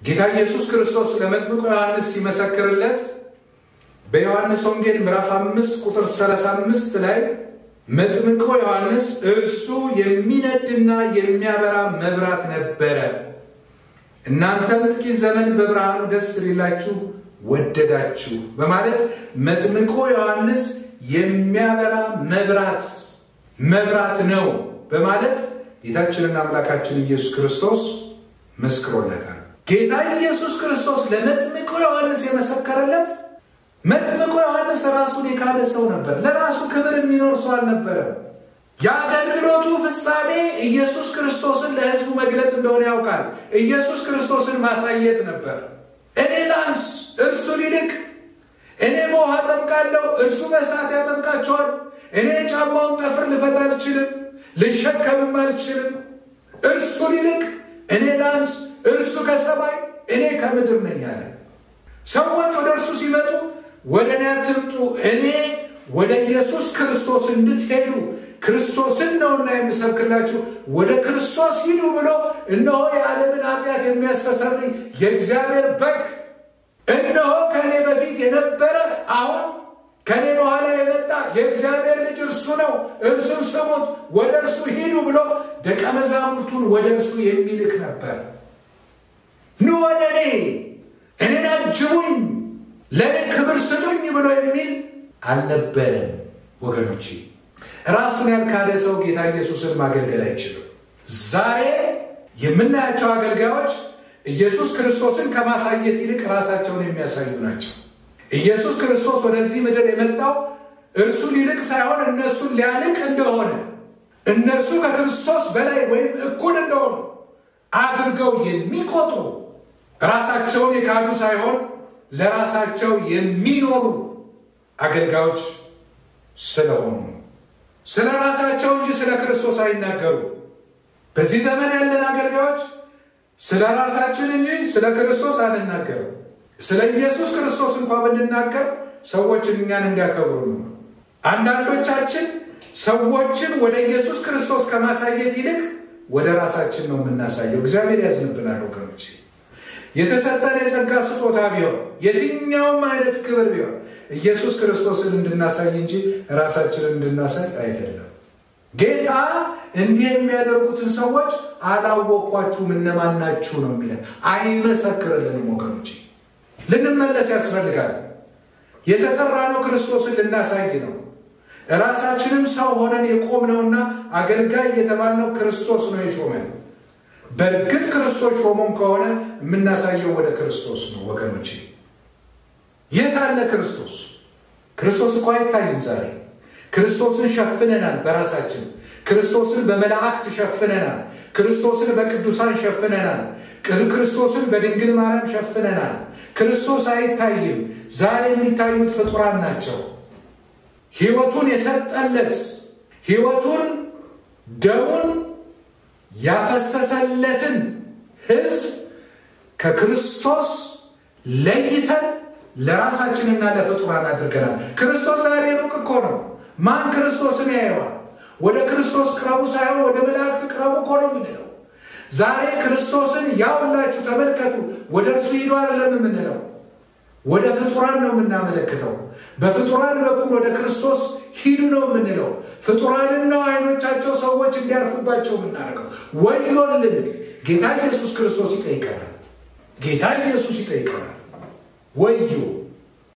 ጌታ ኢየሱስ ክርስቶስ ለመጥምቁ ዮሐንስ ሲመሰክርለት በዮሐንስ ወንጌል ምዕራፍ 5 ቁጥር 35 ላይ መጥምቁ ዮሐንስ እርሱ የሚነድና የሚያበራ መብራት ነበረ፣ እናንተም ጥቂት ዘመን በብርሃኑ ደስ ሊላችሁ ወደዳችሁ በማለት መጥምቁ ዮሐንስ የሚያበራ መብራት መብራት ነው በማለት ጌታችንና አምላካችን ኢየሱስ ክርስቶስ መስክሮለታል። ጌታ ኢየሱስ ክርስቶስ ለመጥምቁ ዮሐንስ የመሰከረለት መጥምቁ ዮሐንስ ራሱን የካደ ሰው ነበር። ለራሱ ክብር የሚኖር ሰው አልነበረም። የአገልግሎቱ ፍጻሜ ኢየሱስ ክርስቶስን ለሕዝቡ መግለጥ እንደሆነ ያውቃል። ኢየሱስ ክርስቶስን ማሳየት ነበር። እኔ ላንስ፣ እርሱ ሊልቅ፣ እኔ በውሃ አጠምቃለሁ፣ እርሱ በእሳት ያጠምቃቸዋል። እኔ የጫማውን ጠፍር ልፈታ አልችልም፣ ልሸከምም አልችልም። እርሱ ሊልቅ፣ እኔ ላንስ፣ እርሱ ከሰማይ እኔ ከምድር ነኝ አለ። ሰዎች ወደ እርሱ ሲመጡ ወደ እኔ አትምጡ፣ እኔ ወደ ኢየሱስ ክርስቶስ እንድትሄዱ ክርስቶስን ነውና የምሰብክላችሁ ወደ ክርስቶስ ሂዱ ብሎ እነሆ የዓለምን ኃጢአት የሚያስተሰርይ የእግዚአብሔር በግ እነሆ ከእኔ በፊት የነበረ አሁን ከእኔ በኋላ የመጣ የእግዚአብሔር ልጅ እርሱ ነው፣ እርሱን ስሙት፣ ወደ እርሱ ሂዱ ብሎ ደቀ መዛሙርቱን ወደ እርሱ የሚልክ ነበር። ኑ ወደ እኔ እኔን አጅቡኝ፣ ለእኔ ክብር ስጡኝ ብሎ የሚል አልነበረም ወገኖቼ። ራሱን ያልካደ ሰው ጌታ ኢየሱስን ማገልገል አይችልም። ዛሬ የምናያቸው አገልጋዮች ኢየሱስ ክርስቶስን ከማሳየት ይልቅ ራሳቸውን የሚያሳዩ ናቸው። ኢየሱስ ክርስቶስ ወደዚህ ምድር የመጣው እርሱ ሊልቅ ሳይሆን እነሱን ሊያልቅ እንደሆነ እነርሱ ከክርስቶስ በላይ ወይም እኩል እንደሆኑ አድርገው የሚቆጥሩ ራሳቸውን የካዱ ሳይሆን ለራሳቸው የሚኖሩ አገልጋዮች ስለሆኑ ስለ ራሳቸው እንጂ ስለ ክርስቶስ አይናገሩ። በዚህ ዘመን ያለን አገልጋዮች ስለ ራሳችን እንጂ ስለ ክርስቶስ አንናገርም። ስለ ኢየሱስ ክርስቶስ እንኳ ብንናገር ሰዎች እኛን እንዲያከብሩ ነው። አንዳንዶቻችን ሰዎችን ወደ ኢየሱስ ክርስቶስ ከማሳየት ይልቅ ወደ ራሳችን ነው የምናሳየው። እግዚአብሔር ያዝንብናል ወገኖች። የተሰጠን የጸጋ ስጦታ ቢሆን የትኛውም አይነት ክብር ቢሆን ኢየሱስ ክርስቶስን እንድናሳይ እንጂ ራሳችንን እንድናሳይ አይደለም። ጌታ እንዲህ የሚያደርጉትን ሰዎች አላወቅኳችሁም እነማን ናችሁ ነው የሚለን። አይመሰክርልንም ወገኖች። ልንመለስ ያስፈልጋል። የተጠራነው ክርስቶስን ልናሳይ ነው። ራሳችንም ሰው ሆነን የቆምነውና አገልጋይ የተባልነው ክርስቶስ ነው የሾመን። በእርግጥ ክርስቶስ ሾሞም ከሆነ የምናሳየው ወደ ክርስቶስ ነው ወገኖች። የት አለ ክርስቶስ? ክርስቶስ እኮ አይታይም ዛሬ። ክርስቶስን ሸፍነናል በራሳችን። ክርስቶስን በመላእክት ሸፍነናል። ክርስቶስን በቅዱሳን ሸፍነናል። ክርስቶስን በድንግል ማርያም ሸፍነናል። ክርስቶስ አይታይም። ዛሬ የሚታዩት ፍጡራን ናቸው። ሕይወቱን የሰጠለት ሕይወቱን ደሙን ያፈሰሰለትን ሕዝብ ከክርስቶስ ለይተን ለራሳችንና ለፍጡራን አድርገናል። ክርስቶስ ዛሬ ሩቅ እኮ ነው። ማን ክርስቶስን ያየዋል? ወደ ክርስቶስ ቅረቡ ሳይሆን ወደ መላእክት ቅረቡ እኮ ነው የምንለው። ዛሬ ክርስቶስን ያውላችሁ ተመልከቱ፣ ወደ እርሱ ሂዱ አይደለም የምንለው፣ ወደ ፍጡራን ነው የምናመለክተው። በፍጡራን በኩል ወደ ክርስቶስ ሂዱ ነው የምንለው። ፍጡራንን ነው አይኖቻቸው ሰዎች እንዲያርፉባቸው የምናደርገው። ወዮልን! ጌታ ኢየሱስ ክርስቶስ ይጠይቀናል። ጌታ ኢየሱስ ይጠይቀናል። ወዮ